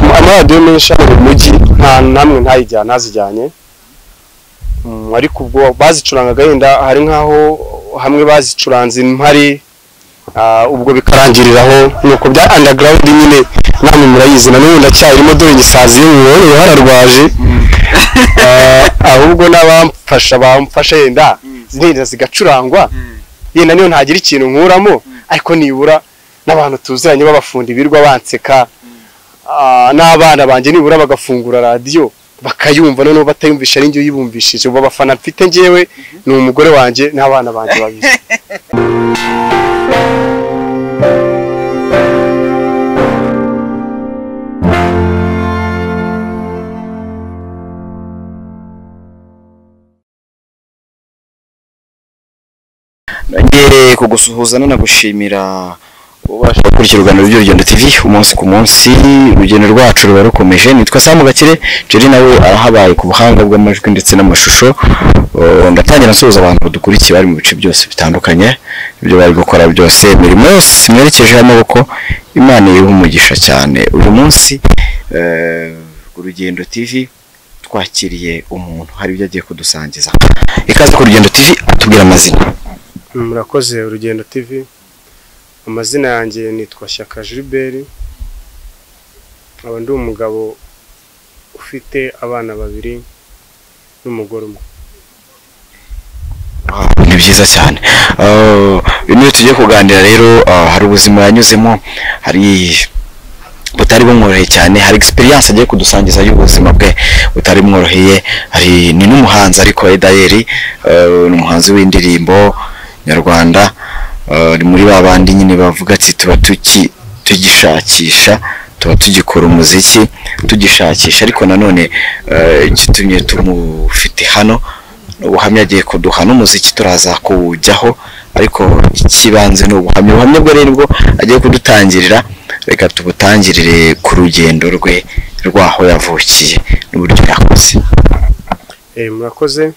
amaradiyo menshi ari mu mujyi nta namwe ntayijyana ntazijyanye Mm, ariko ubwo bazicurangaga yenda hari nkaho hamwe bazicuranze impari ah, ubwo bikarangiriraho nuko bya underground nyine namwe murayizi na n'ubu ndacyarimo dore igisazi iyo mubonye hararwaje Ah, ahubwo n'abamfasha bamfasha yenda zigenda zigacurangwa yenda niyo ntagira ikintu nkuramo ariko nibura n'abantu tuziranye b'abafundi birwa banseka Ah, n'abana banjye nibura bagafungura radiyo bakayumva noneho batayumvisha ari njye uyibumvishije ubu abafana mfite njyewe ni umugore wanjye n'abana banjye babizi nongere kugusuhuza nanagushimira ubasha gukurikira urugendo rw'urugendo tv umunsi ku munsi urugendo rwacu ruba rukomeje nitwa samu gakire jerry nawe arahabaye ku buhanga bw'amajwi ndetse n'amashusho Uh, ndatangira nsuhuza abantu badukurikira bari mu bice byose bitandukanye ibyo bari gukora byose imirimo yose mwerekejeho amaboko imana iyihe umugisha cyane uyu munsi eh, ku rugendo tv twakiriye umuntu hari ibyo agiye kudusangiza ikaze ku rugendo tv atubwira amazina murakoze urugendo tv amazina yanjye nitwa shyaka jiliberi nkaba ndi umugabo ufite abana babiri n'umugore umwe Wow, ni byiza cyane Uh, niyo tugiye kuganira rero uh, hari ubuzima yanyuzemo hari butari bumworoheye cyane hari experience agiye kudusangiza y'ubuzima bwe butari bumworoheye hari ni n'umuhanzi ariko Edayeri uh, ni umuhanzi w'indirimbo nyarwanda uh, ni muri ba bandi nyine bavuga ati tuba tuki tugishakisha tuba tugikora umuziki tugishakisha ariko nanone uh, igitumye tumufite hano ubuhamya agiye kuduha n'umuziki turaza kuwujyaho ariko ikibanze ni ubuhamya ubuhamya bwo rero bwo agiye kudutangirira reka tubutangirire ku rugendo rwe rw'aho yavukiye n'uburyo yakoze Eh, murakoze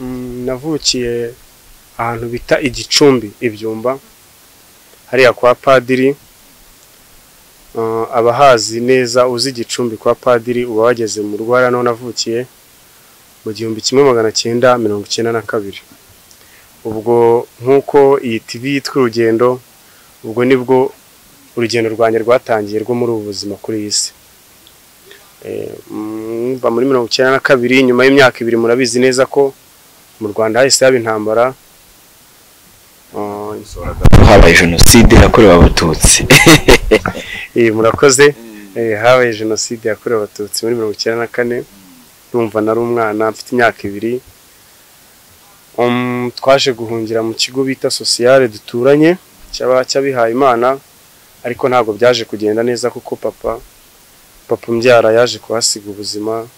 Mm, navukiye ahantu bita igicumbi ibyumba hariya kwa padiri Ah, abahazi neza uzi igicumbi kwa padiri uba wageze mu rugo hariya niho navukiye mu gihumbi kimwe magana cyenda mirongo icyenda na kabiri ubwo nk'uko iyi tv yitwa urugendo ubwo nibwo urugendo rwanjye rwatangiye rwo muri ubu buzima kuri iyi si Eh, mm, mva muri mirongo icyenda na kabiri nyuma y'imyaka ibiri murabizi neza ko mu rwanda hahise haba intambara Ah, habaye jenoside yakorewe abatutsi eh, murakoze Eh, habaye jenoside yakorewe abatutsi muri mirongo icyenda na kane numva nari umwana mfite imyaka ibiri Um, twaje guhungira mu kigo bita sosiyale duturanye cy'aba- cy'abihaye imana ariko ntabwo byaje kugenda neza kuko papa papa umbyara yaje kuhasiga ubuzima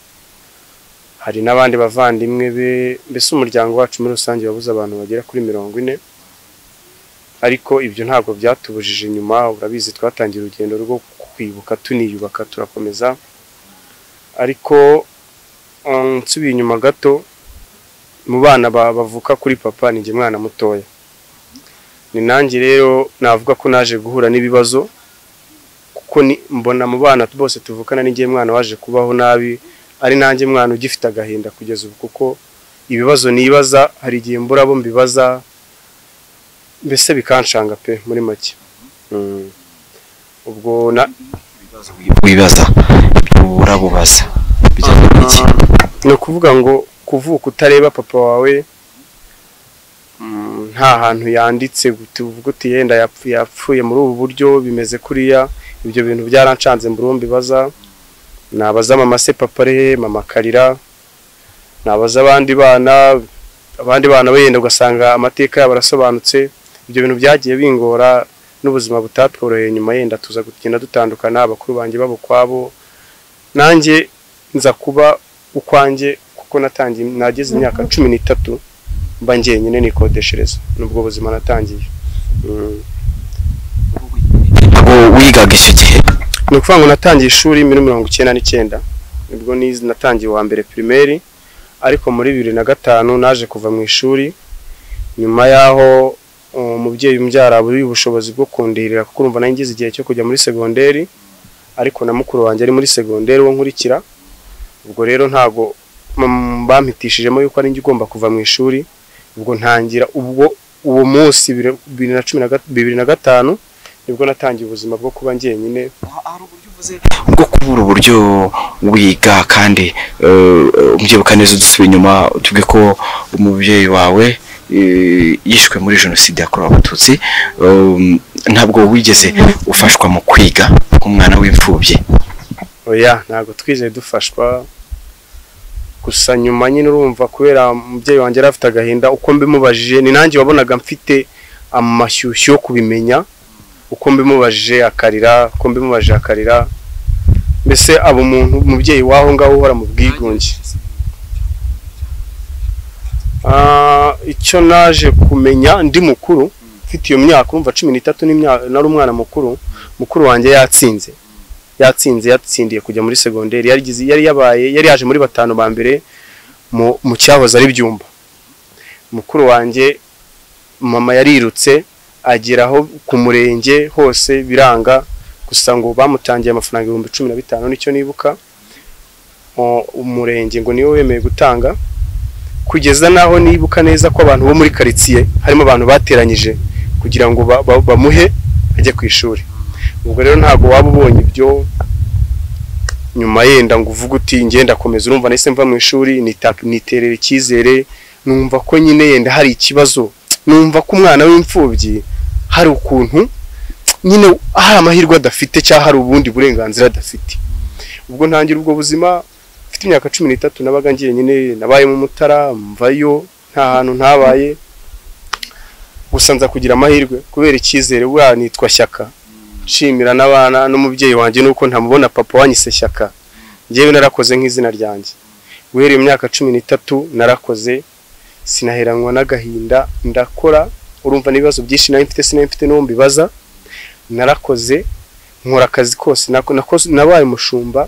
hari n'abandi bavandimwe be mbese umuryango wacu muri rusange wabuze abantu bagera kuri mirongo ine ariko ibyo ntabwo byatubujije inyuma urabizi twatangiye urugendo rwo kwibuka tuniyubaka turakomeza ariko um, nsubiye inyuma gato mu bana ba- bavuka kuri papa ni njye mwana mutoya ni nanjye rero navuga ko naje guhura n'ibibazo kuko ni- mbona mu bana bose tuvukana ni njye mwana waje kubaho nabi ari nanjye mwana ugifite agahinda kugeza ubu kuko ibibazo nibaza hari igihe mbura abo mbibaza mbese bikanshanga pe muri make Mm. ubwo na wibaza urabubaza bijyanye n'iki ni ukuvuga ngo kuvuka utareba papa wawe mm, nta hantu yanditse tuvuga uti yenda yapfu- yapfuye muri ubu buryo bimeze kuriya ibyo bintu byarancanze burundu bibaza nabaza mama se papa ari he mama karira nabaza abandi bana abandi bana wenda ugasanga amateka yabo arasobanutse ibyo bintu byagiye bingora n'ubuzima butatworoheye nyuma yenda tuza kugenda dutandukana abakuru banjye babo kwabo nanjye nza kuba ukwanjye kuko natangiye nageze imyaka cumi n'itatu mba njyenyine nikodeshereza n'ubwo buzima natangiye Mm. ntabwo wigaga icyo gihe ni ukuvuga ngo natangiye ishuri muri mirongo icyenda n'icyenda nibwo niz- natangiye uwa mbere pirimeri ariko muri bibiri na gatanu naje kuva mu ishuri nyuma y'aho uh, umubyeyi umbyara aburiye ubushobozi bwo kundirira kuko urumva nanjye ngize igihe cyo kujya muri segonderi ariko na mukuru wanjye ari muri segonderi wo nkurikira ubwo rero ntago mm, bampitishijemo yuko ari njye ugomba kuva mu ishuri ubwo ntangira ubwo uwo munsi bibiri- bibiri na cumi na gat- bibiri na gatanu nibwo natangiye ubuzima bwo kuba njyenyine hari uburyo uvuze bwo kubura uburyo wiga kandi eh, ubyibuka neza udusubira inyuma tuvuge ko umubyeyi wawe eh, yishwe muri jenoside yakorewe abatutsi um, ntabwo wigeze ufashwa mu kwiga nk'umwana w'imfubyi oya ntabwo twizeye dufashwa gusa nyuma nyine urumva kubera umubyeyi wanjye yari afite agahinda uko mbimubajije ni nanjye wabonaga mfite amashyushyu yo kubimenya uko mbimubajije akarira uko mbimubajije akarira mbese aba umuntu umubyeyi w'aho ngaho uhora mu bwigunge Ah, icyo naje kumenya ndi mukuru mfite iyo myaka urumva cumi n'itatu n'imya- nari umwana mukuru mukuru wanjye yatsinze yatsinze yatsindiye kujya muri segonderi yarigize yari yabaye yari yaje muri batanu ba mbere mu, mu cyahoze ari byumba mukuru wanjye mama yarirutse agera aho ku murenge hose biranga gusa ngo bamutangiye amafaranga ibihumbi cumi na bitanu nicyo nibuka O- umurenge ngo niwe wemeye gutanga kugeza naho nibuka neza ko abantu bo muri karitsiye harimo abantu bateranyije kugira ngo ba- ba- bamuhe ajye ku ishuri ubwo rero ntabwo waba ubonye ibyo nyuma yenda ngo uvuge uti ngenda komeza urumva nahise mva mu ishuri nita- niterera icyizere numva ko nyine yenda hari ikibazo numva ko umwana w'imfubyi hari ukuntu nyine hari amahirwe adafite cyangwa hari ubundi burenganzira adafite ubwo ntangira ubwo buzima mfite imyaka cumi n'itatu nabaga ngiye nyine nabaye mu mutara mvayo nta hantu ntabaye gusa nza kugira amahirwe kubera icyizere buriya nitwa shyaka nshimira n'abana n'umubyeyi wanjye nuko ntamubona papa wanyise shyaka ngewe narakoze nk'izina ryanjye guhera iyo myaka cumi n'itatu narakoze sinaheranywa n'agahinda ndakora urumva n'ibibazo byinshi nari mfite sinari mfite n'uwo mbibaza narakoze nkora akazi kose nako- nakoze- nabaye umushumba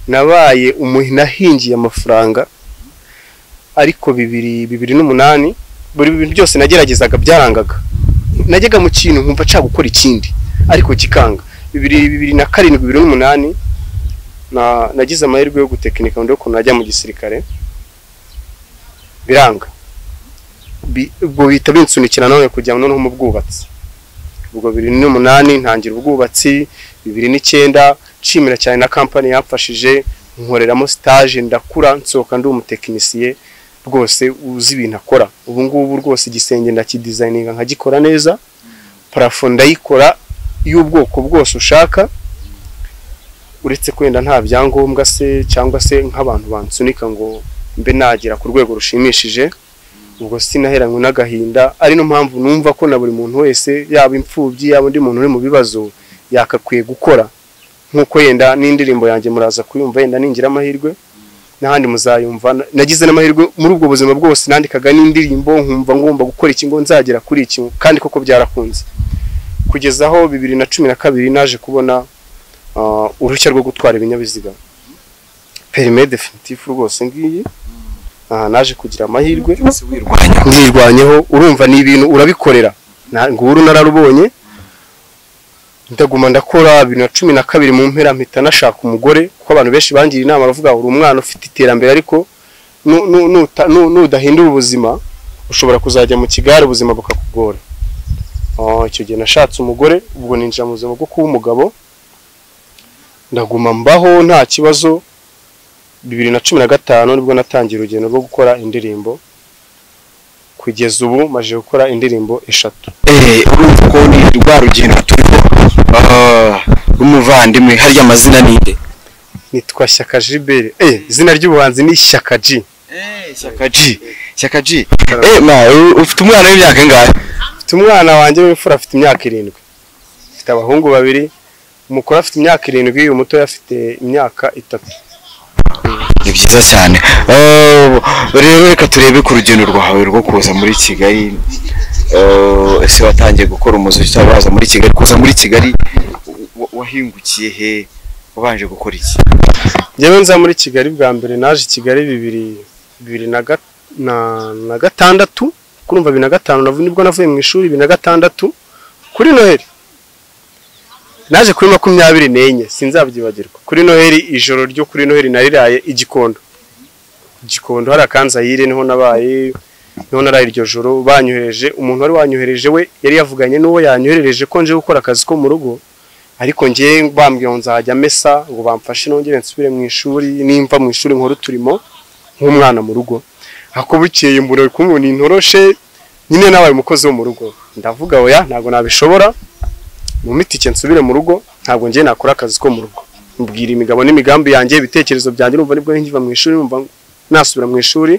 nabaye umuhi- nahingiye amafaranga ariko bibiri bibiri n'umunani buri bintu byose nageragezaga byarangaga najyaga mu kintu nkumva nshaka gukora ikindi ariko kikanga bibiri bibiri na karindwi bibiri n'umunani na nagize amahirwe yo gutekinika undi ukuntu najya mu gisirikare biranga Bi- ubwo bihita binsunikira none kujya noneho mu bwubatsi ubwo bibiri n'umunani ntangira ubwubatsi bibiri n'icyenda nshimira cyane na kampani yamfashije nkoreramo stage ndakura nsohoka ndi umutekinisiye rwose uzi ibintu akora ubu ngubu rwose igisenge ndakidizayininga nkagikora neza parafo ndayikora y'ubwoko bwose ushaka uretse kwenda nta byangombwa se cyangwa se nk'abantu bansunika ngo mbe nagera ku rwego rushimishije ubwo sinaheranywe n'agahinda ari no mpamvu numva ko na buri muntu wese yaba imfubyi yaba undi muntu uri mu bibazo yakakwiye gukora nk'uko yenda n'indirimbo yanjye muraza kuyumva yenda ningira amahirwe n'ahandi muzayumva nagize n'amahirwe muri ubwo buzima bwose nandikaga n'indirimbo nkumva ngomba gukora iki ngo nzagera kuri iki kandi koko byarakunze kugeza aho bibiri na cumi na kabiri naje kubona ah, uruhushya rwo gutwara ibinyabiziga perime definitifu rwose ngiyi aha naje kugira amahirwe wirwanya nirwanyeho urumva ni ibintu urabikorera Na- nguru nararubonye ndaguma ndakora bibiri na cumi na kabiri mu mpera mpita nashaka umugore kuko abantu benshi bangira inama bavuga ngo uri umwana ufite iterambere ariko nu- nu- nuta- nu- nudahindura ubuzima ushobora kuzajya mu kigare ubuzima bukakugora Ah, icyo gihe nashatse umugore ubwo ninjira mu buzima bwo kuba umugabo ndaguma mbaho nta kibazo bibiri na cumi na gatanu nibwo natangiye urugendo rwo gukora indirimbo kugeza ubu maze gukora indirimbo eshatu Eh, urumva ko ni rwa rugendo turiho ah, rw'umuvandimwe harya amazina ni nde nitwa shyaka Gilbert eh izina ry'ubuhanzi ni shyaka G shyaka G shyaka G eh ma u- ufite umwana w'imyaka ingahe mfite umwana wanjye w'imfura afite imyaka irindwi mfite abahungu babiri umukuru afite imyaka irindwi uyu mutoya afite imyaka itatu ni byiza cyane Eh, rero reka turebe ku rugendo rwawe rwo kuza muri kigali Eh, ese watangiye gukora umuziki cyangwa waza muri kigali kuza muri kigali wa- wahingukiye he wabanje gukora iki njyewe nza muri kigali bwa mbere naje i kigali bibiri bibiri na ga- na- na gatandatu kurumva bibiri na gatanu navu- nibwo navuye mu ishuri bibiri na gatandatu kuri noheli naje kuri makumyabiri n'enye sinzabyibagirwa kuri noheli ijoro ryo kuri noheli nariraye igikondo igikondo hari akanzayire niho nabaye niho naraye iryo joro banyohereje umuntu wari wanyohereje we yari yavuganye n'uwo yanyoherereje ko nje gukora akazi ko mu rugo ariko ngewe bambwiye ngo nzajya mesa ngo bamfashe nongere nsubire mu ishuri nimva mu ishuri nkora uturimo nk'umwana mu rugo ako bukeye mbura kumubona intoroshe nyine nabaye umukozi wo mu rugo ndavuga oya ntabwo nabishobora mu mitike nsubire mu rugo ntabwo ngewe nakora akazi ko mu rugo mbwira imigabo n'imigambi yanjye ibitekerezo byanjye numva nibwo nkiva mu ishuri numva nasubira mu ishuri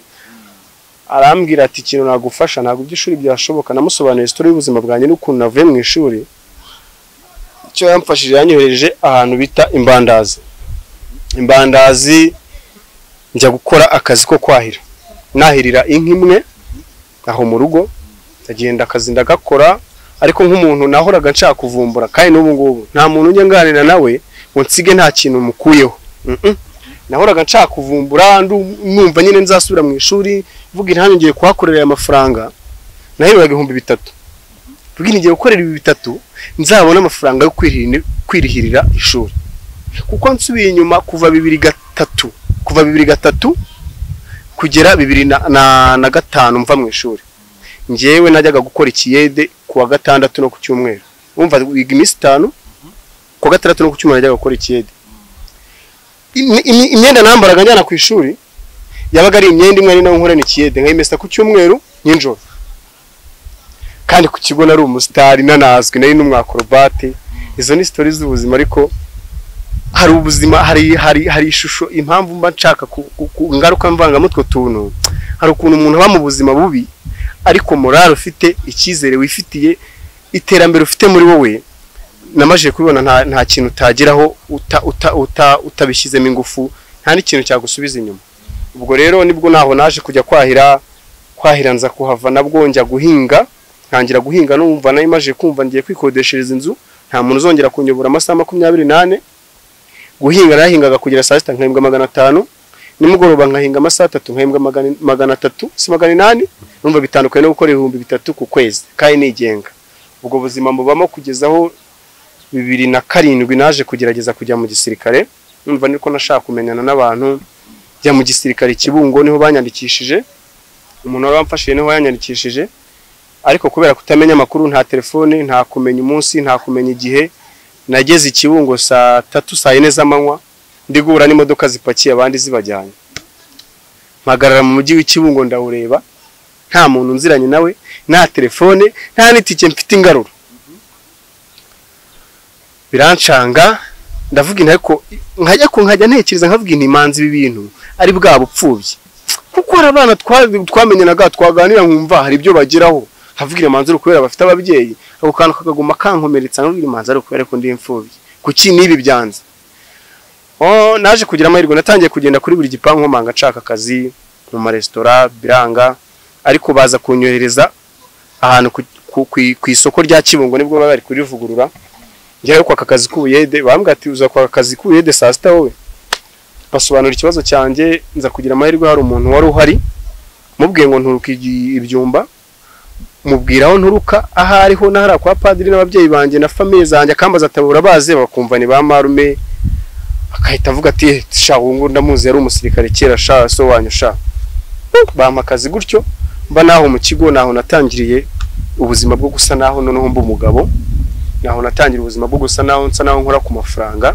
arambwira ati ikintu nagufasha ntabwo iby'ishuri byashoboka namusobanuriye isitori y'ubuzima bwanjye n'ukuntu navuye mu ishuri icyo yamfashije yanyohereje ahantu bita imbandazi imbandazi njya gukora akazi ko kwahira nahirira inka imwe aho mu rugo ndagenda akazi ndagakora ariko nk'umuntu nahoraga nshaka kuvumbura kandi n'ubu ngubu nta muntu ujya nganira nawe ngo nsige nta kintu mukuyeho Mm-mm. nahoraga nshaka kuvumbura ndu- numva nyine nzasubira mu ishuri mvuga intanyu ngiye kuhakorera aya mafaranga nahiriraga ibihumbi bitatu mvuga ngiye gukorera ibi bitatu nzabona amafaranga yo kwirihirira- kwirihirira ishuri kuko nsubiye inyuma kuva bibiri gatatu kuva bibiri gatatu kugera bibiri na, na, na gatanu mva mu ishuri njyewe najyaga gukora ikiyede kuwa gatandatu no ku cyumweru umva wiga iminsi itanu kuwa gatandatu no ku cyumweru najyaga gukora ikiyede imi- imi- imyenda nambaraga njyana ku ishuri yabaga ari imyenda imwe ari nayo nkorana ikiyede nkayimesa ku cyumweru nijoro kandi ku kigo nari umusitari nanazwi nari n'umwakorobati izo ni sitori z'ubuzima ariko hari ubuzima hari hari hari ishusho impamvu mba nshaka ku- ku- ku- ingaruka mvangamutwe tuntu hari ukuntu umuntu aba mu buzima bubi ariko morale ufite icyizere wifitiye iterambere ufite muri wowe namajije kubibona nta, nta kintu utageraho uta, uta, uta, utabishyizemo ingufu nta n'ikintu cyagusubiza inyuma ubwo rero nibwo naho naje kujya kwahira kwahira nza kuhava nabwo njya guhinga ntangira guhinga numva nayo imaze kumva ngiye kwikodeshereza inzu nta muntu uzongera kunyobora amasaha makumyabiri n'ane guhinga nahingaga kugera saa sita nkahembwa magana atanu nimugoroba nkahinga amasaha atatu nkahembwa magana- magana atatu si magana inani numva bitandukanye no gukora ibihumbi bitatu ku kwezi kandi nigenga ubwo buzima mubamo kugeza aho bibiri na karindwi naje kugerageza kujya mu gisirikare numva niko nashaka kumenyana n'abantu njya mu gisirikare kibungo niho banyandikishije umuntu wari wamfashije niho yanyandikishije ariko kubera kutamenya amakuru nta telefone nta kumenya umunsi nta kumenya igihe nageze i kibungo saa tatu saa yine z'amanywa ndi guhura n'imodoka zipakiye abandi zibajyanye mpagarara mu mujyi w'ikibungo ndawureba nta muntu nziranye nawe nta telefone nta n'itike mfite ingaruro birancanga ndavuga inti ariko nkajya ku nkajya ntekereza nkavuga inti imanzi ibi bintu ari bwa bupfubyi kuko hari abana twa- twamenyanaga twaganira nkumva hari ibyo bageraho nkavuga imanzi ari ukubera bafite ababyeyi ako kantu kakaguma kankomeretsa nkavuga imanzi ari ukubera ko ndi imfubyi kuki n'ibi byanze oh, naje kugira amahirwe natangiye kugenda kuri buri gipangu nkomanga nshaka akazi mu maresitora biranga ariko baza kunyohereza ahantu ku- ku- ku- ku isoko rya kibungo nibwo baba bari kurivugurura njyayo kwaka akazi k'ubuyede bambwira ati uza kwaka akazi k'ubuyede saa sita wowe basobanura ikibazo cyanjye nza kugira amahirwe hari umuntu wari uhari mubwiye ngo nturuka igi- ibyumba mubwira aho nturuka aho ariho n'ahari kwa padiri n'ababyeyi banjye na famiye zanjye akambaza atabura baze bakumva ni ba marume akahita avuga ati "Eh, sha uwo nguwo ndamuzi yari umusirikare kera sha so wanyu sha bampa akazi gutyo mba naho mu kigo naho natangiriye ubuzima bwo gusa naho noneho mba umugabo naho natangira ubuzima bwo gusa naho nsa naho nkora ku mafaranga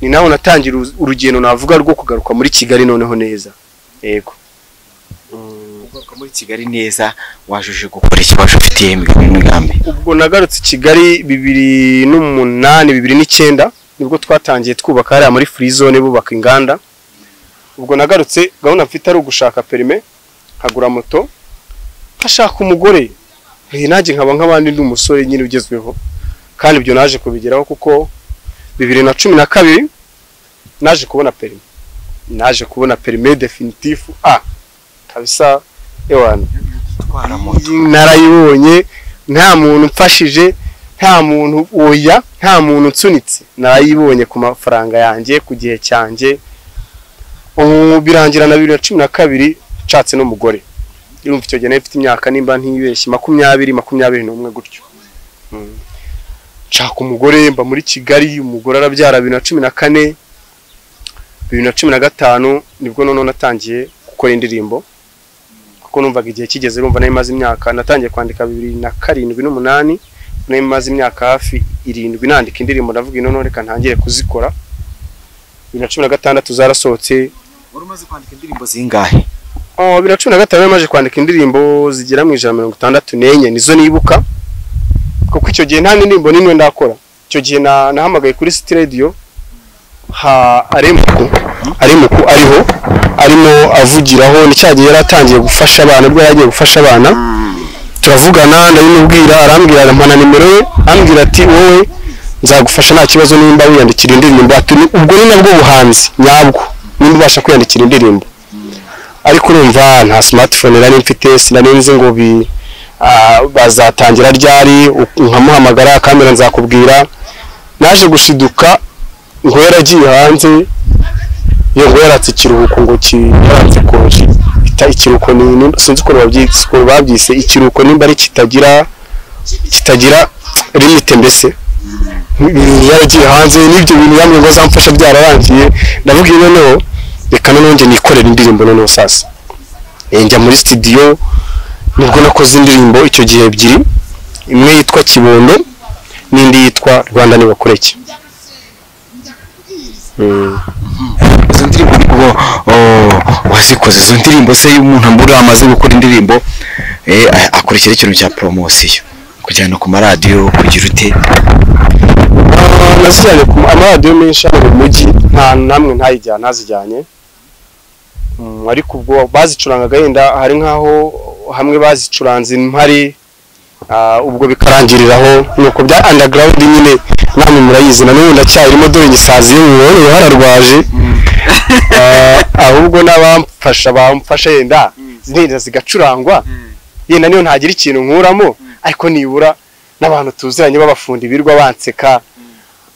ni naho natangira uruzi- urugendo navuga rwo kugaruka muri kigali noneho neza yego kugaruka muri kigali neza wajuje gukora ikibazo ufitiye imigambi ubwo nagarutse i kigali bibiri n'umunani bibiri n'icyenda nibwo twatangiye twubaka hariya muri free zone bubaka inganda ubwo nagarutse gahunda mfite ari ugushaka perime nkagura moto nkashaka umugore Eh, nanjye nkaba nk'abandi ndi umusore nyine ugezweho kandi ibyo naje kubigeraho kuko bibiri na cumi na kabiri naje kubona perime naje kubona perime definitifu a kabisa ewana gutwara narayibonye nta muntu mfashije nta muntu oya nta muntu nsunitse narayibonye ku mafaranga yanjye ku gihe cyanjye ubu birangira na bibiri na cumi na kabiri nshatse n'umugore irumva icyo gihe nari mfite imyaka nimba ntibeshye makumyabiri makumyabiri n'umwe gutyo Mm. nshaka umugore mba muri kigali umugore arabyara bibiri na cumi na kane bibiri na cumi na gatanu nibwo noneho natangiye gukora indirimbo kuko numvaga igihe kigeze numva nari maze imyaka natangiye kwandika bibiri na karindwi n'umunani nari maze imyaka hafi irindwi nandika indirimbo ndavuga ino reka ntangire kuzikora bibiri na cumi na gatandatu zarasohotse wari umaze kwandika indirimbo zingahe Oh, bibiri na cumi na gatanu nari maze kwandika indirimbo zigera mu ijana na mirongo itandatu n'enye nizo nibuka kuko icyo gihe nta ndirimbo n'imwe ndakora icyo gihe na- nahamagaye kuri city radio ha aremuku aremuku ariho arimo avugiraho ni cya gihe yari atangiye gufasha abana ubwo yari agiye gufasha abana turavugana ndabimubwira arambwira arampa na nimero ye arambwira ati wowe nzagufasha nta kibazo nimba wiyandikira indirimbo Ati, "Ni- ubwo ni nabwo buhanzi nyabwo nimba ubasha kwiyandikira indirimbo ariko urumva nta smartphone nari mfite sinarinzi ngo bi ah, bazatangira ryari u- nkamuhamagara kamera nzakubwira naje gushiduka ngo yaragiye hanze yo ngo yaratse ikiruhuko ngo ki- yaratse koji ita ikiruhuko ni ni- sinzi ukuntu babyise ukuntu babyise ikiruhuko nimba ari kitagira kitagira limite mbese Ni- yaragiye hanze n'ibyo bintu yambwiye ngo azamfasha byararangiye ndavuga iyo noneho reka nanone nikorera indirimbo noneho sasa Eh, njya muri studio nibwo nakoze indirimbo icyo gihe ebyiri imwe yitwa kibondo n'indi yitwa rwanda nibakureke Mm. izo ndirimbo ubwo oh, wazikoze izo ndirimbo se iyo umuntu muri amaze gukora indirimbo eh, a- akurikira ikintu cya poromosiyo kujyana ku maradiyo kugira ute Ah, nazijyanye ku ma- amaradiyo menshi hano mu mujyi nta namwe ntayijyana ntazijyanye Mm, ariko ubwo bazicurangaga yenda hari nk'aho hamwe bazicuranze impari ah, ubwo bikarangiriraho nuko bya underground nyine namwe murayizi na n'ubu ndacyayirimo dore igisazi iyo mubonye hararwaje Ah, ahubwo n'abamfasha bamfasha yenda zirenda zigacurangwa yenda niyo ntagira ikintu nkuramo ariko nibura n'abantu tuziranye b'abafundi birwa banseka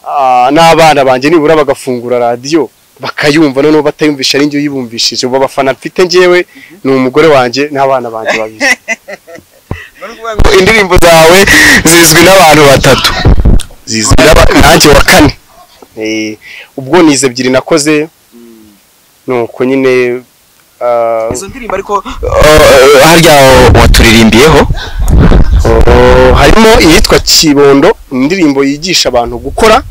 Ah, n'abana banjye nibura bagafungura radiyo bakayumva noneho batayumvisha ari njye uyibumvishije ubu abafana mfite njyewe ni umugore wanjye n'abana banjye babiri indirimbo zawe zizwi n'abantu batatu zizwi n'aba- nanjye wa kane Eh, ubwo ni izi ebyiri nakoze nuko nyine ah, izo ndirimbo ariko oh, harya waturirimbiyeho Oh, harimo iyitwa kibondo indirimbo yigisha abantu gukora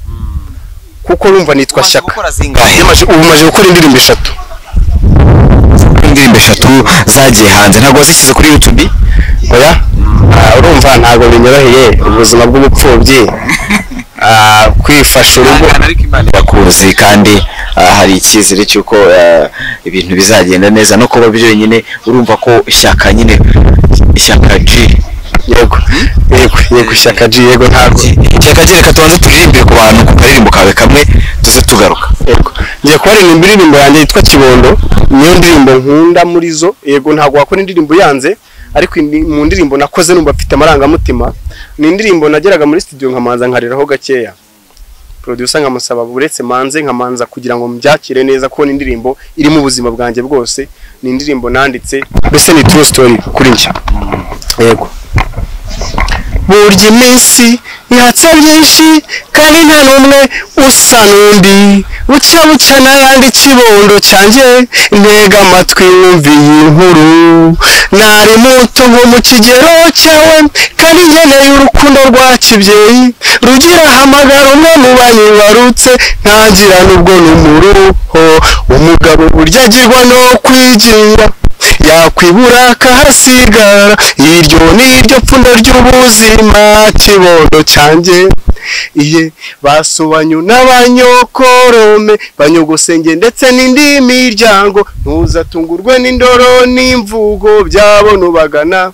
kuko urumva nitwa shyaka gukora zingahe Yamaze- ubu maze gukora indirimbo eshatu indirimbo eshatu zagiye hanze ntabwo wazishyize kuri yutubi oya Ah, urumva ntabwo binyoroheye ubuzima bw'ubupfubyi Ah, kwifasha urugo ariko imana irakuzi kandi ah, hari icyizere cy'uko ah, ibintu bizagenda neza no kuba byonyine urumva ko ishyaka nyine ishyaka G yego yego yego ishyaka G yego ntabwo ishyaka G reka tubanze turirimbire ku bantu ku karirimbo kawe kamwe tuze tugaruka yego ngiye kubaririmba indirimbo yanjye yitwa kibondo niyo ndirimbo nkunda muri zo yego ntabwo wakora indirimbo yanze ariko indi- mu ndirimbo nakoze numva mfite amarangamutima ni indirimbo nageraga muri studio nkamanza nkariraho gakeya producer nkamusaba uretse manze nkamanza kugira ngo mbyakire neza kuko ni indirimbo irimo ubuzima bwanjye bwose ni indirimbo nanditse mbese ni true story kuri njye yego burya iminsi yatsa byinshi kandi nta n'umwe usa n'undi bucya bucya n'ayandi kibondo cyanjye ntega amatwi wumve iyi nkuru nari muto nko mu kigero cyawe kandi nkeneye urukundo rwa kibyeyi rugira hamagara umwe mu banyibarutse ntagira n'ubwo n'umuruho umugabo burya agirwa no kwigira yakwibura akahasigara iryo ni iryo pfundo ry'ubuzima kibondo cyanjye iye basobanyu n'abanyokorome banyogosenge ndetse n'indi miryango ntuzatungurwe n'indoro n'imvugo byabo nubagana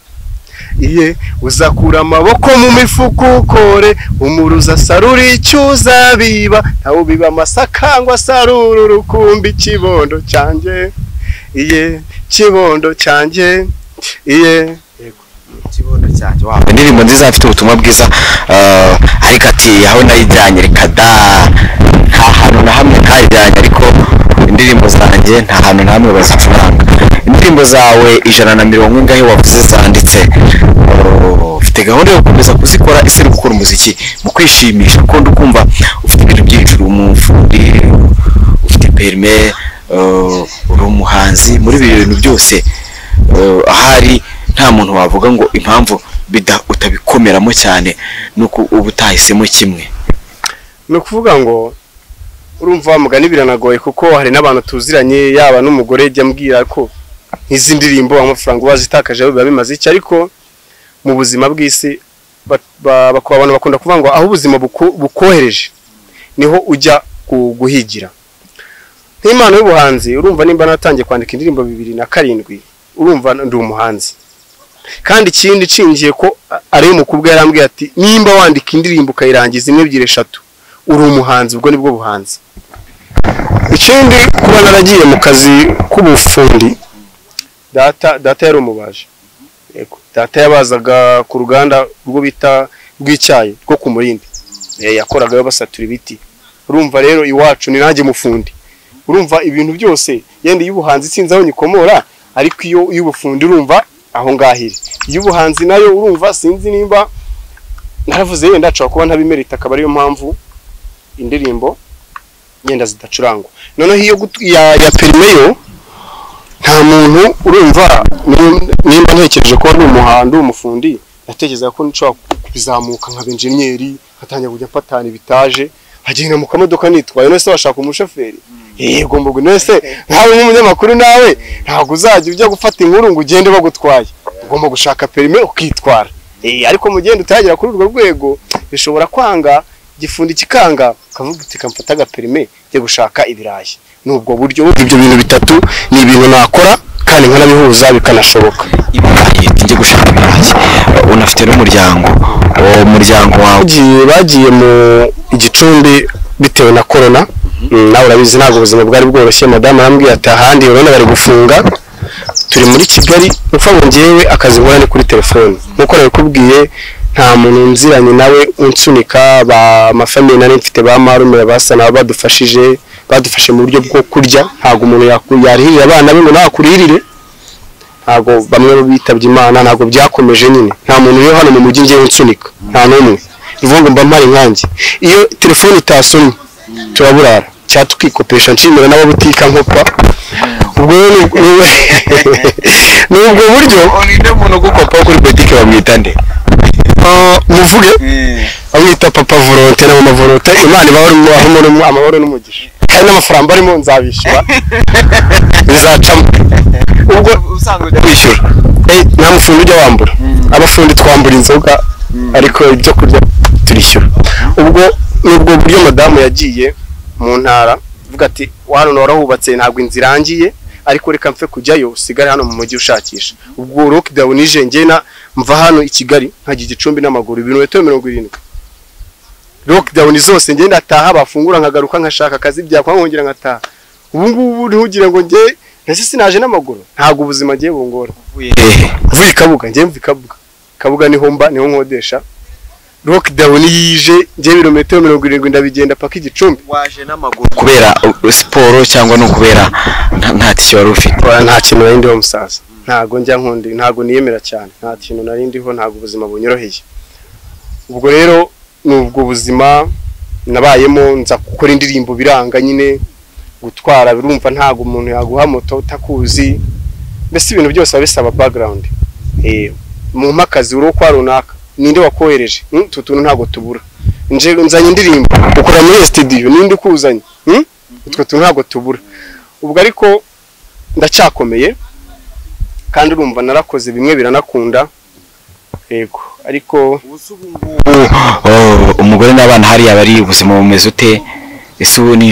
iye uzakura amaboko mu mifuka ukore umuruzi asarura icyo uzabiba ntawe ubiba amasaka ngo asarure urukumbi kibondo cyanjye iye kibondo cyanjye iye kibondo cyanjye wow indirimbo nziza afite ubutumwa bwiza ah, ariko ati aho nayijyanye reka da nta hantu na hamwe ntayijyanye ariko indirimbo zanjye nta hantu na hamwe bazicuranga indirimbo zawe ijana na mirongo ingahe wavuze zanditse Oh, ufite gahunda yo gukomeza kuzikora ese uri gukora umuziki mu kwishimisha kuko ndi kumva ufite ibintu byinshi uri umufundi ufite perime oh, uri umuhanzi muri ibi bintu byose oh, ahari nta muntu wavuga ngo impamvu bida utabikomeramo cyane nuko uba utahisemo kimwe ni ukuvuga ngo urumva wa mugani biranagoye kuko hari n'abantu tuziranye yaba n'umugore jya ambwira ko nk'izi ndirimbo amafaranga wazitakaje biba bimaze iki ariko mu buzima bw'isi ba- ba- bak- abantu bakunda kuvuga ngo aho ubuzima buku- bukohereje niho ujya gu- guhigira nk'impano y'ubuhanzi urumva nimba natangiye kwandika indirimbo bibiri na karindwi urumva ndi umuhanzi kandi ikindi nshingiye ko a- ari umukobwa yarambwiye ati nimba wandika indirimbo ukayirangiza imwe ebyiri eshatu uri umuhanzi ubwo nibwo buhanzi ikindi kuba naragiye mu kazi k'ubufundi data data yari umubaji Yego. data yabazaga ku ruganda rwo bita rw'icyayi rwo ku murindi Eh, yakoragayo basatura ibiti urumva rero iwacu ni nanjye mufundi urumva ibintu byose yenda iy'ubuhanzi sinzi aho nyikomora ariko iyo iy'ubufundi urumva aho ngaho iri iy'ubuhanzi nayo urumva sinzi nimba naravuze yenda nshobora kuba ntabimerita akaba ariyo mpamvu indirimbo yenda zidacurangwa noneho iyo gutu- ya, ya perime yo nta muntu urumva ni- nimba ntekereje ko ndi umuhando umufundi natekerezaga ko nshobora kubizamuka nkaba enjeniyeri nkatangira kujya mfatana ibitaje nkagenda mu kamodoka nitwaye none se washaka umushoferi yego mbogo none se nkawe nk'umunyamakuru nawe ntabwo uzajya ujya gufata inkuru ngo ugende bagutwaye ugomba gushaka perime ukitwara Eh, ariko mu gihe utagera kuri urwo rwego bishobora kwanga igifundi kikanga ukavuga uti kamfata agaperime njye gushaka ibirayi ni ubwo buryo burya ibyo bintu bitatu ni ibintu nakora kandi nkanabihuza bikanashoboka ibirayi tujye gushaka ibirayi Uh, unafite n'umuryango uwo muryango wawe bagiye bagiye mu igicumbi bitewe na korona Mm, nawe urabizi ntabwo ubuzima bwari bworoshye madamu arambwiye ati ahandi urabona bari gufunga turi muri kigali upfa ngo ngewe akazi nkora ni kuri telefone nk'uko nabikubwiye nta muntu nziranye nawe unsunika ba mafamiye nari mfite ba marume basa nabo badufashije badufashe mu buryo bwo kurya ntabwo umuntu yaku- yarihirira abana be ngo nawe akuririre ntabwo bamwe bitabye imana ntabwo byakomeje nyine nta muntu uri hano mu mujyi ngewe unsunika nta n'umwe ni ukuvuga ngo mba mpari nkanjye iyo telefone itasomye turaburara cyangwa tukikopesha nshimira n'ababutika nkopa ubwo rero ni- ni- ni ubwo buryo ninde muntu ugukopa kuri politiki bamwita nde ah, muvuge bamwita papa volonte n'ama volonte imana ibaho amahoro n'umu- amahoro n'umugisha kandi n'amafaranga arimo nzabishyura bizacamo ubwo usanzwe ujya kwishyura eh, nta mufundi ujya wambura abafundi twambura inzoga ariko ibyo kurya turishyura ubwo ni ubwo buryo madamu yagiye mu ntara avuga ati "Wa hano warahubatse ntabwo inzu irangiye ariko reka mfe kujyayo usigare hano mu mujyi ushakisha ubwo lockdown ije ngena mva hano i kigali nkajya igicumbi n'amaguru ibirometero mirongo irindwi lockdown zose njye ndataha bafungura nkagaruka nkashaka akazi byakwa nkongera nkataha ubu ngubu ntugira ngo njye nase sinaje n'amaguru ntabwo ubuzima ngiye bungora hehe mvuye kabuga njye mvuye kabuga kabuga niho mba niho nkodesha lockdown yije njye ibirometero mirongo irindwi ndabigenda paka igicumbi waje n'amaguru kubera uh, siporo cyangwa no kubera nta- nta tisi wari ufite Oya, nta kintu nari ndiho musaza ntago njya nkundi ntago niyemera cyane nta kintu nari ndiho ntago ubuzima bunyoroheye ubwo rero ni ubwo buzima nabayemo nza gukora indirimbo biranga nyine gutwara birumva ntago umuntu yaguha moto utakuzi mbese ibintu byose biba bisaba background eh mu mpakazi uri kwa runaka ninde wakohereje Mm, utu tuntu ntago tubura nje nzanye indirimbo ukora muri studio ninde ukuzanye Mm? utwo tuntu ntago tubura ubwo ariko ndacyakomeye kandi urumva narakoze bimwe biranakunda yego ariko ubusa ubu ngubu Oh, umugore n'abana hariya bari ubuzima bumeze ute ese ubu ni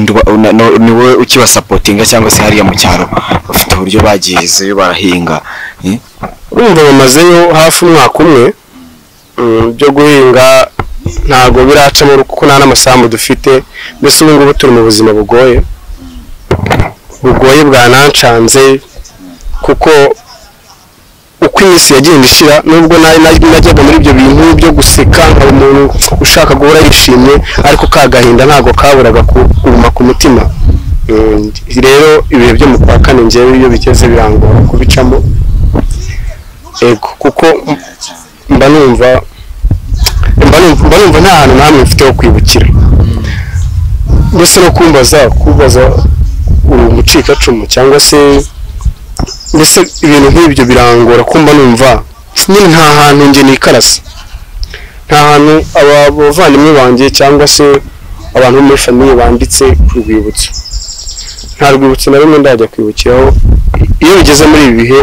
niwe ukibasapotinga cyangwa se hariya mu cyaro bafite uburyo bagizeyo barahinga eh? urumva bamazeyo hafi umwaka umwe mm, byo guhinga ntabwo biracamo kuko nta n'amasambu dufite mbese ubu ngubu turi mu buzima bugoye bugoye bwanancanze kuko uko iminsi yagenda ishira nubwo nari nari- najyaga muri ibyo bintu byo guseka nkaba umuntu ushaka guhora yishimye ariko ka gahinda ntabwo kaburaga ku- kuguma ku mutima rero ibihe byo mu kwa kane ngewe iyo bigeze birangora kubicamo ego kuko mba numva mba numva mba numva nta hantu namwe mfite ho kwibukira ndetse no kumbaza kubaza umucikacumu cyangwa se mbese ibintu nk'ibyo birangora kumba numva nyine nta hantu njye nikarasa nta hantu aba bavandimwe banjye cyangwa se abantu bo muri famiye banditse ku rwibutso nta rwibutso na rumwe ndajya kwibukiraho iyo bigeze muri ibi bihe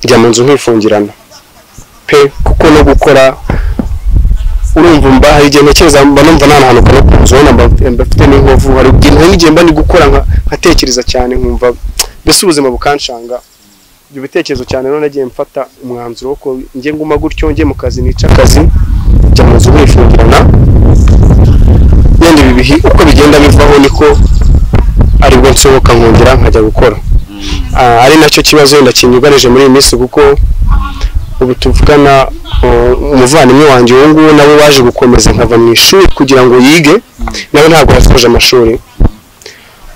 njya mu nzu nkifungirana pe kuko no gukora urumva mba hari igihe ntekereza mba numva nta hantu ukora ku nzu ubona mba mfite n'inkovu hari igihe nk'igihe mba ndi gukora nkatekereza cyane nkumva mbese ubuzima bukanshanga ibyo bitekerezo cyane none nagiye mfata umwanzuro wo ko njye nguma gutyo njye mu kazi nica akazi njya mu nzu nkifungirana yenda ibi bihe uko bigenda bivaho niko aribwo nsohoka nkongera nkajya gukora ari nacyo kibazo wenda kinyugarije muri iyi minsi kuko ubu tuvugana umuvandimwe wanjye ubu ngubu nawe waje gukomeza nkava mu ishuri kugira ngo yige nawe ntabwo yasoje amashuri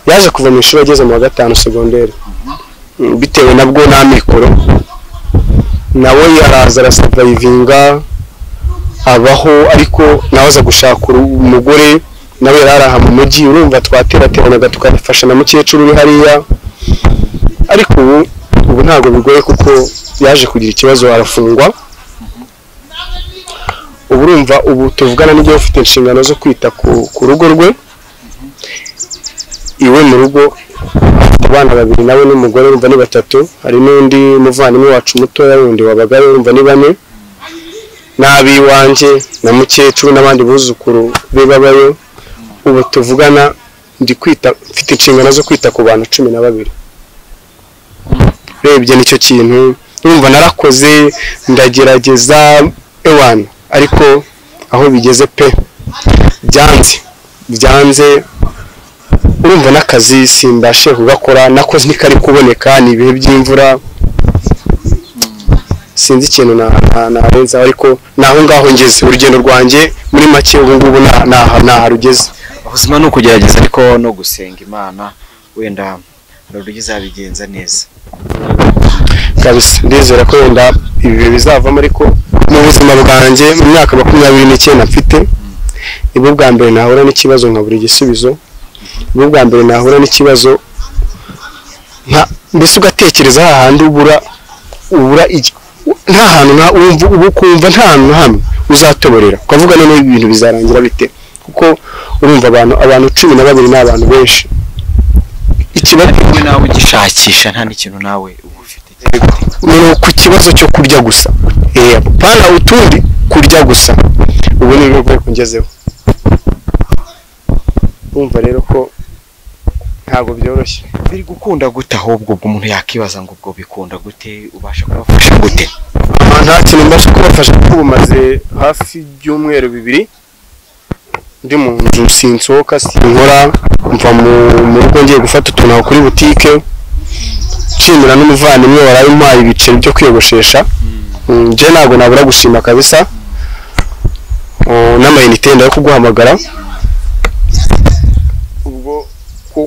yaje kuva mu ishuri ageze mu wa gatanu segonderi bitewe nabwo nta mikoro nawe araza arasavayivinga abaho ariko nawe aza gushaka umugore nawe yari aha mu mujyi urumva twaterateranaga tukafasha na mukecuru uri hariya ariko ubu ubu ntabwo bigoye kuko yaje kugira ikibazo arafungwa ubu urumva ubu tuvugana n'igihe ufite inshingano zo kwita ku rugo rwe iwe mu rugo abana babiri nawe n'umugore urumva ni batatu hari n'undi muvandimwe wacu mutoya wundi wabagare urumva ni bane n'ab'iwanjye na mukecuru n'abandi buzukuru be babayo ubu tuvugana ndi kwita mfite inshingano zo kwita ku bantu cumi na babiri urebye nicyo kintu urumva narakoze ndagerageza ewana ariko aho bigeze pe byanze byanze urumva n'akazi simbashe kugakora nakoze ntikari kuboneka ni ibihe by'imvura sinzi ikintu narenzaho ariko ni aho ngaho ngeze urugendo rwanjye muri make ubu ngubu ntaha rugeze ubuzima ni ukugerageza ariko no gusenga imana wenda hari uburyo izabigenza neza kabisa ndizera ko wenda ibi bihe bizavamo ariko mu buzima bwanjye mu myaka makumyabiri n'icyenda mfite nibwo bwa mbere nahura n'ikibazo nkabura igisubizo nibwo bwa mbere nahura n'ikibazo mbese ugatekereza hahandi ubura ubura nta hantu wumva uba ukumva nta hantu na hamwe uzatoborera ukavuga none ibintu bizarangira bite kuko urumva abantu abantu cumi na babiri ni abantu benshi ikibazo kimwe nawe ugishakisha nta n'ikintu nawe uba ufite ni ku kibazo cyo kurya gusa pana utundi kurya gusa ubu ni bwo rwego ngezeho urumva rero ko ntabwo byoroshye biri gukunda gute ahubwo ubwo umuntu yakibaza ngo ubwo bikunda gute ubasha kubafasha gute nta kintu mbasha kubafasha kuko bumaze hafi ibyumweru bibiri ndi mu nzu sinsohoka sinkora mva mu rugo ngiye gufata utuntu aho kuri butike nshimira n'umuvandimwe waraye umpaye ibiceri byo kwiyogoshesha njye ntabwo nabura gushima kabisa n'amayinite yenda yo kuguhamagara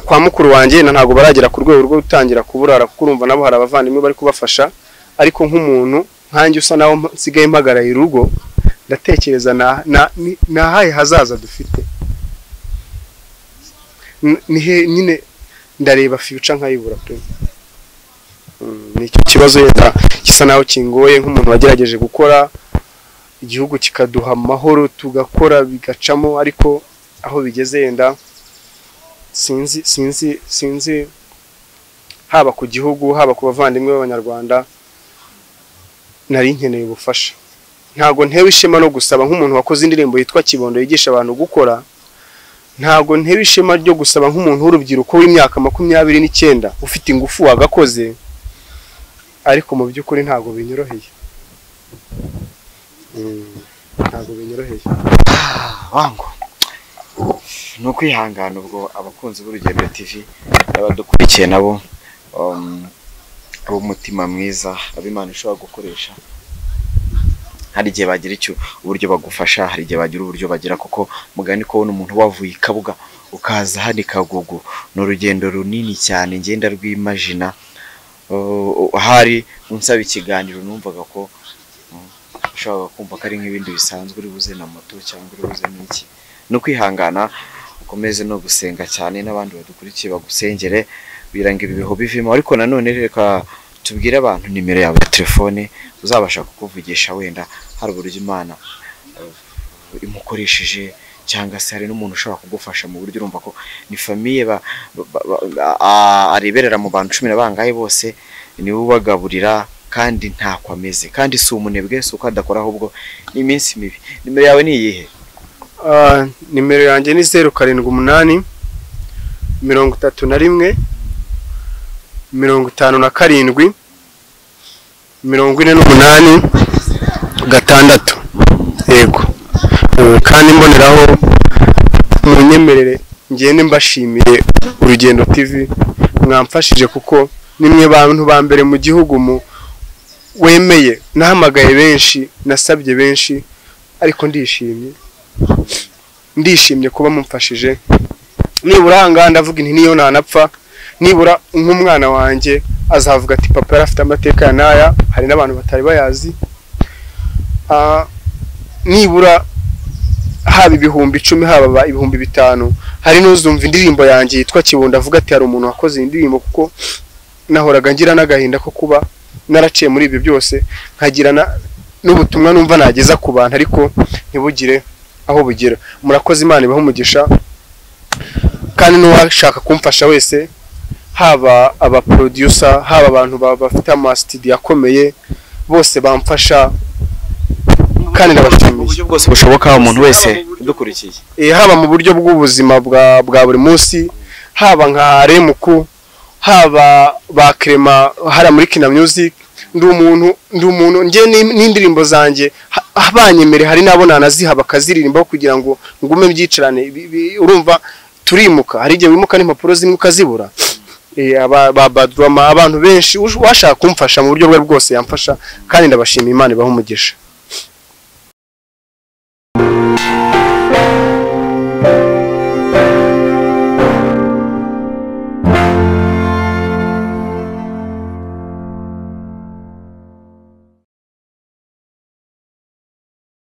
kwa mukuru wanjye ntabwo baragera ku rwego rwo gutangira kuburara kuko urumva nabo hari abavandimwe bari kubafasha ariko nk'umuntu nkanjye usa naho nsigaye mpagaraye urugo ndatekereza ni ahahe hazaza dufite nyine ndareba fiyuca nkayibura pe ni ikibazo leta gisa naho kingoye nk'umuntu wagerageje gukora igihugu kikaduha amahoro tugakora bigacamo ariko aho bigeze yenda sinzi sinzi sinzi haba ku gihugu haba ku bavandimwe b'abanyarwanda nari nkeneye ubufasha ntabwo ntewe ishema no gusaba nk'umuntu wakoze indirimbo yitwa kibondo yigisha abantu gukora ntabwo ntewe ishema ryo gusaba nk'umuntu w'urubyiruko w'imyaka makumyabiri n'icyenda ufite ingufu wagakoze ariko mu by'ukuri ntabwo binyoroheye ntabwo binyoroheye wangu ni ukwihangana ubwo abakunzi b'urugendo tv abadukurikiye nabo ab'umutima mwiza ab'imana ushobora gukoresha hari igihe bagira icyo uburyo bagufasha hari igihe bagira uburyo bagira kuko mugani ko ubona umuntu wavuye i kabuga ukaza hano i kagugu ni urugendo runini cyane ngenda rw'imajina ahari unsaba ikiganiro numvaga ko ushobora kumva ko ari nk'ibindi bisanzwe uri buze na moto cyangwa uri buze n'iki ni ukwihangana ukomeze no gusenga cyane n'abandi badukurikiye bagusengere birangira ibihu bivimo ariko nanone reka tubwire abantu nimero yawe ya telefone uzabasha kukuvugisha wenda hari uburyo imana imukoresheje cyangwa se hari n'umuntu ushobora kugufasha mu buryo urumva ko ni famiye ba- ba- ba- a- areberera mu bantu cumi na bangahe bose niwe ubagaburira kandi ntako ameze kandi si umunebwe si uko adakora ahubwo ni iminsi mibi nimero yawe ni iyihe Ah, nimero yanjye ni zeru karindwi umunani mirongo itatu na rimwe mirongo itanu na karindwi mirongo ine n'umunani gatandatu yego Eh, kandi mboneraho munyemerere ngende mbashimiye urugendo tv mwamfashije kuko nimwe bantu ba mbere mu gihugu mu wemeye nahamagaye benshi nasabye benshi ariko ndishimye ndishimye kuba mumfashije nibura ahangaha ndavuga inti niyo ntanapfa nibura nk'umwana wanjye azavuga ati papa yari afite amateka ya n'aya hari n'abantu batari bayazi Ah, nibura haba ibihumbi icumi haba ba- ibihumbi bitanu hari n'uzumva indirimbo yanjye yitwa kibondo avuga ati hari umuntu wakoze iyi ndirimbo kuko nahoraga ngira n'agahinda ko kuba naraciye muri ibyo byose nkagira na- n'ubutumwa numva nageza ku bantu ariko ntibugire aho bugera murakoze imana ibaha umugisha kandi n'uwashaka kumfasha wese haba aba producer haba abantu ba- bafite amasitidiyo akomeye bose bamfasha kandi ndabashimiye uburyo bwose bushoboka umuntu wese udukurikiye Eh, haba mu buryo bw'ubuzima bwa bwa buri munsi haba nka remuku haba ba krema hara muri kina music ndi umuntu ndi umuntu nge ni- n'indirimbo zanjye ha- abanyemere hari n'abo nanaziha bakaziririmbaho kugira ngo ngume byicarane Bi- bi- urumva turimuka hari igihe wimuka n'impapuro zimwe ukazibura Eh, aba ba badrama abantu benshi ush- uwashaka kumfasha mu buryo bwe bwose yamfasha kandi ndabashima imana ibaha umugisha